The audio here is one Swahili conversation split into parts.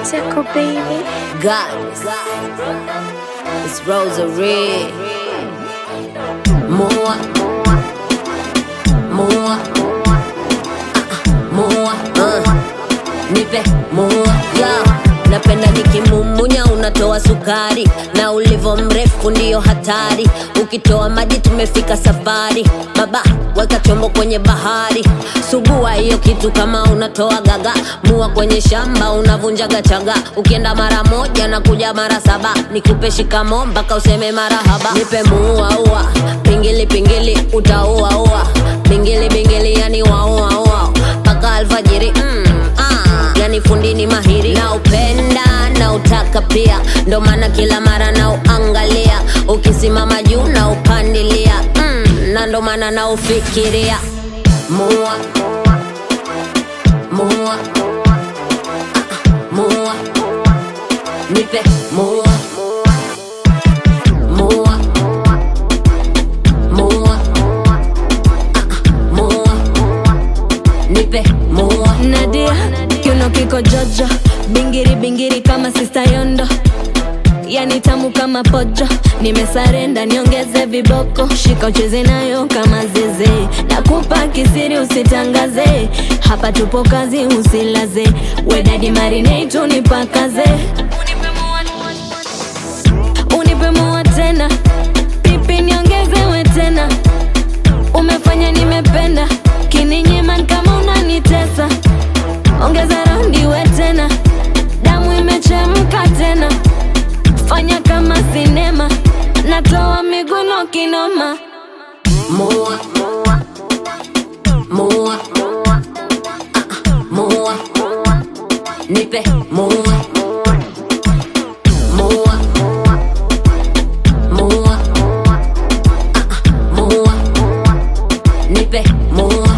Tickle baby. Goddess. It's Rosary. More. More. More. Uh. Nipe more. Yo. Napenda nikimumunya unatoa sukari na ulivo mrefu ndiyo hatari ukitoa maji tumefika safari baba weka chombo kwenye bahari sugua hiyo kitu kama unatoa gaga mua kwenye shamba unavunjaga chaga ukienda mara moja na kuja mara saba nikupe shikamo mpaka useme marahaba nipe muuaua pingili pingili utauaua bingili bingili yani wauaua mpaka alfajiri mm, ah, yani fundini mahiri na upenda na utaka pia ndo maana kila mara na uangalia ukisimama juu na upandilia mm, na ndo maana na ufikiria mua mua mua nipe mua mua mua mua nipe mua Nadia, kiuno kiko jojo, bingiri bingiri kama sista Yondo, yani tamu kama pojo. Nimesarenda niongeze viboko, shika ucheze nayo kama zeze, nakupa kisiri usitangaze, hapa tupo kazi usilaze, wedadi marinate unipakaze, unipe mua tena, pipi niongezewe tena umefanya nimependa kininyiman kama unanitesa ongeza raundi we tena damu imechemka tena fanya kama sinema natoa miguno kinoma Mua. Mua. Mua. Nipe mua. Mua. Mua. Mua. Nipe mua.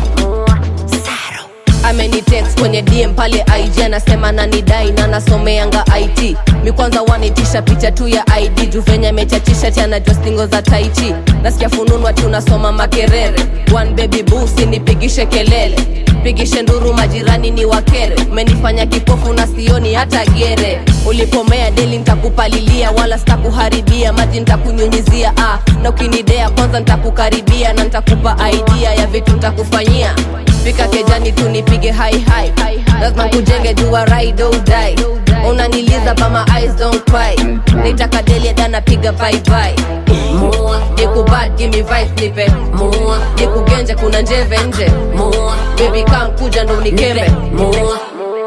amenitext kwenye dm pale ig anasema nanidai na nasomeanga it mi kwanza wanitisha picha tu ya id juu venye amechachisha ti anajua stingo za taichi nasikia fununwa ti unasoma makerere one baby busi nipigishe kelele pigishe nduru majirani ni wakere umenifanya kipofu na sioni hata gere ulipomea deli ntakupalilia wala sitakuharibia maji ntakunyunyizia ah, na ukinidea kwanza ntakukaribia na ntakupa idea ya vitu ntakufanyia fika kejani tu nipige hai hai lazima kujenge jua ride or die unaniliza but my eyes don't cry nitaka deli dana piga bye bye Mua. nikubad give me vibes nipe Mua. nikugenje kuna njeve nje Mua. baby kam kuja ndo unikembe Nipe mua.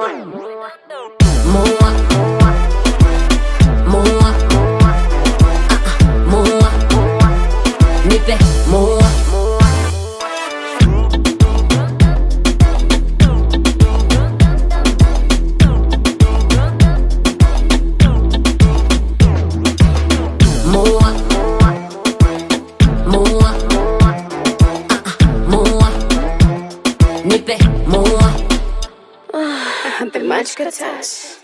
Mua. Mua. Mua. Nipe mua. Mua. Mua. Mua. Nipe mua. I've been much good touch.